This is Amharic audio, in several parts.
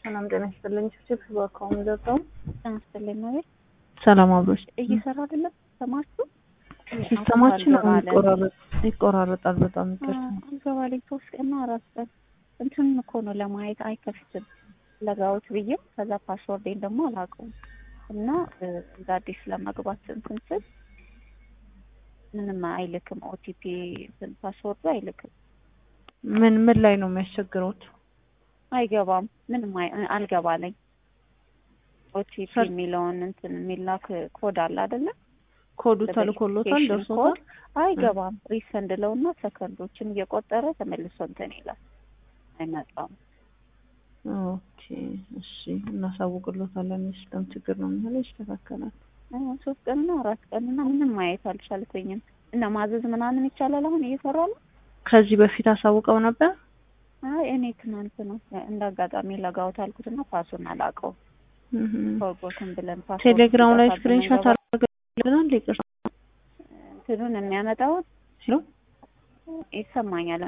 ሰላም ጤና ይስጥልኝ። ችፕ በአካውንት ዘጋው። ጤና ይስጥልኝ ማለት ሰላም አብሮች እየሰራ አይደለም። ሰማችሁ? ሲስተማችን አልገባለ። ይቆራረጥ ይቆራረጣል። በጣም ይቅርታ። አልገባለኝ ሶስት ቀንና አራት ቀን እንትን እኮ ነው ለማየት አይከፍትም። ለጋውት ብዬ ከዛ ፓስወርዴን ደግሞ አላውቀውም እና እ፣ እንደ አዲስ ለመግባት እንትን ስል ምንም አይልክም። ኦቲፒ እንትን ፓስወርዱ አይልክም፣ ምን ምን ላይ ነው የሚያስቸግሩት? አይገባም። ምንም አይ- አልገባለኝ። ኦቲፒ ሰር- የሚለውን እንትን የሚላክ ኮድ አለ አይደለ? ኮዱ ተልኮሎታል ቬሪፊኬሽን ደርሶታል። ኮድ አይገባም። ሪሰንድ ለውና ሰከንዶችን እየቆጠረ ተመልሶ እንትን ይላል። አይመጣም። ኦኬ እሺ፣ እናሳውቅሎታለን። የሲስተም ችግር ነው የሚሆነው፣ ይስተካከላል። አሁን ሶስት ቀንና አራት ቀንና ምንም ማየት አልቻልኩኝም። እና ማዘዝ ምናምን ይቻላል። አሁን እየሰራ ነው። ከዚህ በፊት አሳውቀው ነበር። አይ እኔ ትናንት ነው እንደ አጋጣሚ ለጋውት አልኩትና ፓሱን አላውቀውም። እህ። ፎርጎትን ብለን ፓስወርድ ቴሌግራም ላይ ሲጠፋብን ስክሪንሾት እንገባ- አድርገናል። ይቅርታ እንትኑን የሚያመጣው ሲሉ ይሰማኛል።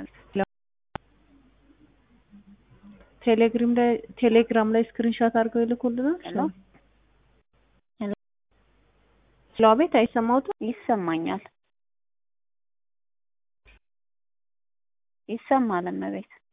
ቴሌግራም ላይ ቴሌግራም ላይ ስክሪንሾት አድርገው ይልኩልናል። ሄሎ? ሄሎ? ስለ ቤት አይሰማውትም። ይሰማኛል። ይሰማል እመቤት